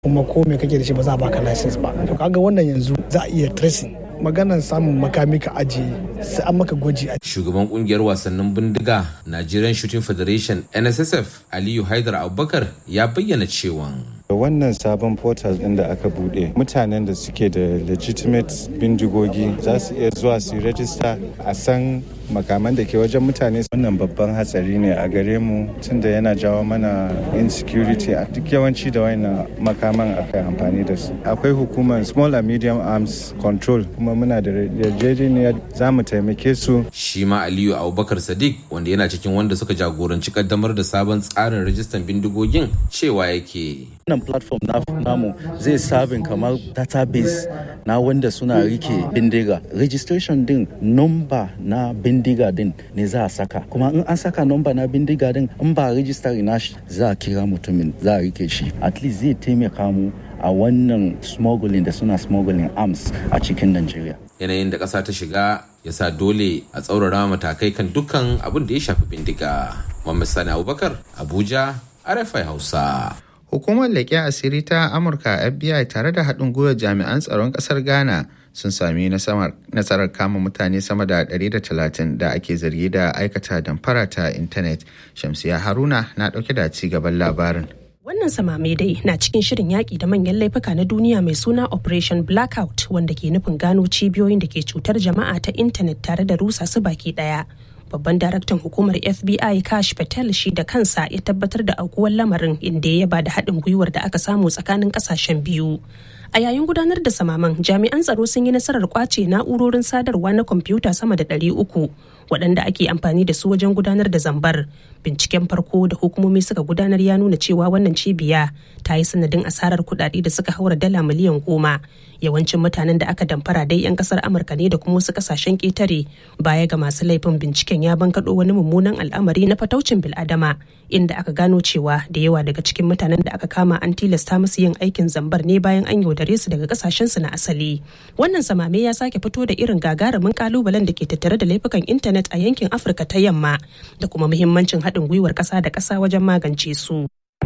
kuma ko me kake da shi ba za a baka license ba to kaga wannan yanzu za a iya tracing maganar samun makami ka ajiye sai an maka gwaji a shugaban kungiyar wasannin bindiga nigerian shooting federation nssf aliyu haidar abubakar ya bayyana cewa wannan sabon portal din da aka bude mutanen da suke da legitimate bindigogi za su iya zuwa su rajista a san makaman da ke wajen mutane wannan babban hatsari ne a gare mu tunda yana jawo mana insecurity a duk yawanci da wannan makaman aka amfani da su akwai hukumar small and medium arms control kuma muna da yarjejeniya za mu taimake su shi ma aliyu abubakar sadiq wanda yana cikin wanda suka jagoranci kaddamar da sabon tsarin rajistan bindigogin cewa yake wannan platform na namu zai sabin kamar database na wanda suna rike bindiga registration din number na bindiga din ne za a saka kuma in an saka number na bindiga din in ba register na za a kira mutumin za a rike shi at least zai taimaka mu a wannan smuggling da suna smuggling arms a cikin Najeriya. yanayin da ƙasa ta shiga ya sa dole a tsaurara matakai kan dukkan abin da ya shafi bindiga Muhammad Sani Abubakar Abuja RFI Hausa Hukumar leƙen asiri ta Amurka FBI tare da haɗin gwiwar jami'an tsaron ƙasar Ghana sun sami nasarar kama mutane sama da 130 da ake zargi da aikata damfara ta intanet. Shamsiya Haruna na ɗauke da ci gaban labarin. Wannan samame dai na cikin shirin yaƙi da manyan laifuka na duniya mai suna Operation Blackout wanda ke nufin gano cibiyoyin da ke cutar jama'a ta intanet tare da rusa su baki ɗaya. babban daraktan hukumar fbi kash patel shi da kansa ya tabbatar da aukuwar lamarin inda ya yaba da haɗin gwiwar da aka samu tsakanin ƙasashen biyu a yayin gudanar da samaman jami'an tsaro sun yi nasarar kwace na'urorin sadarwa na kwamfuta sama da ɗari uku waɗanda ake amfani da su wajen gudanar da zambar binciken farko da hukumomi suka gudanar ya nuna cewa wannan cibiya ta yi sanadin asarar kuɗaɗe da suka haura dala miliyan goma yawancin mutanen da aka damfara dai 'yan kasar amurka ne da kuma wasu kasashen ƙetare baya ga masu laifin binciken ya bankaɗo wani mummunan al'amari na fataucin bil'adama inda aka gano cewa da yawa daga cikin mutanen da aka kama an tilasta musu yin aikin zambar ne bayan an yaudare su daga kasashensu na asali wannan samame ya sake fito da irin gagarumin kalubalen da ke tattare da laifukan intanet a yankin afirka ta yamma da kuma muhimmancin haɗin gwiwar ƙasa da ƙasa wajen magance su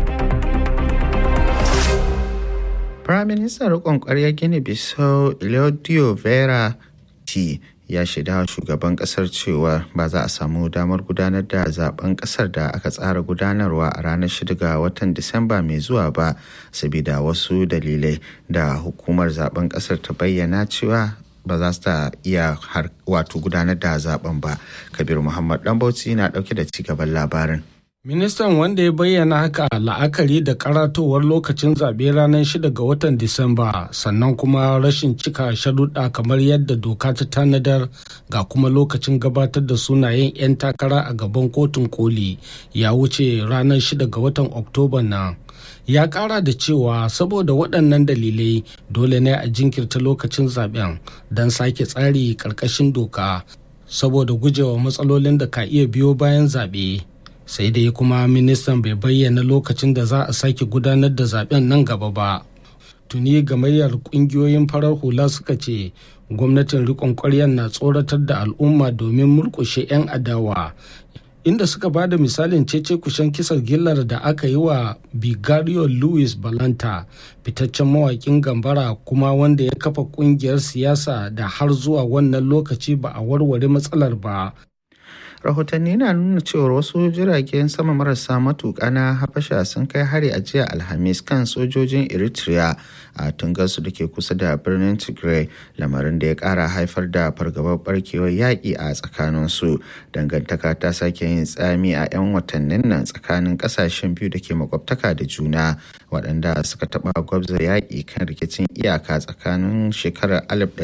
Firaministan riƙon ƙwarya Gini Bissau Iliodio Vera T ya shaida shugaban ƙasar cewa ba za a samu damar gudanar da zaben ƙasar da aka tsara gudanarwa a ranar 6 ga watan Disamba mai zuwa ba sabida wasu dalilai da hukumar zaben ƙasar ta bayyana cewa ba za su ta iya wato gudanar da zaben ba. Kabir Muhammad Dambauci na ɗauke da cigaban labarin. Ministan wanda ya bayyana haka la'akari da karatowar lokacin zaɓe ranar 6 ga watan Disamba sannan kuma rashin cika sharuɗa kamar yadda doka ta tanadar ga kuma lokacin gabatar da sunayen 'yan takara a gaban kotun koli ya wuce ranar 6 ga watan Oktoba nan. Ya ƙara da cewa saboda waɗannan dalilai dole ne a jinkirta lokacin zaɓen don sake tsari ƙarƙashin doka saboda gujewa matsalolin da ka iya biyo bayan zaɓe. sai dai kuma ministan bai bayyana lokacin da za a sake gudanar da zaben nan gaba ba tuni gamayyar kungiyoyin farar hula suka ce gwamnatin rikon ƙwaryar na tsoratar da al'umma domin murkushe 'yan adawa inda suka ba da misalin cece kushen kisar gillar da aka yi wa bigario louis balanta fitaccen mawakin gambara kuma wanda ya kafa kungiyar siyasa da har zuwa wannan lokaci ba a warware matsalar ba rahotanni na nuna cewar wasu jiragen sama marasa matuƙa na habasha sun kai hari a jiya alhamis kan sojojin eritrea a tungarsu da ke kusa da birnin tigray lamarin da ya ƙara haifar da fargabar barkewar yaƙi a tsakaninsu dangantaka ta sake yin tsami a 'yan watannin nan tsakanin ƙasashen biyu da ke makwabtaka da juna waɗanda suka taɓa gwabza yaƙi kan rikicin iyaka tsakanin shekarar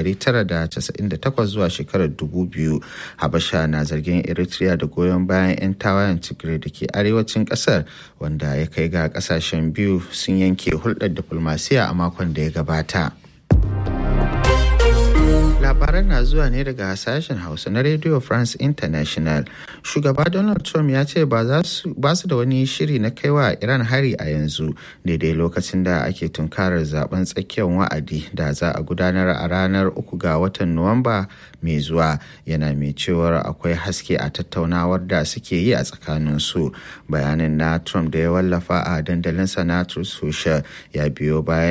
1998 zuwa shekarar 2000 habasha na zargin eritrea da goyon bayan 'yan tawayen tigray da ke arewacin ƙasar wanda ya kai ga ƙasashen biyu sun yanke hulɗar diflomasiya a makon da ya gabata labaran na zuwa ne daga sashen hausa na radio france international shugaba donald trump ya ce ba su da wani shiri na kaiwa iran hari a yanzu daidai lokacin da ake tunkarar zaben tsakiyar wa'adi da za a gudanar a ranar uku ga watan nuwamba mai zuwa yana mai cewar akwai haske a tattaunawar da suke yi a tsakaninsu bayanin na trump da ya wallafa a dandalinsa na social ya biyo bayan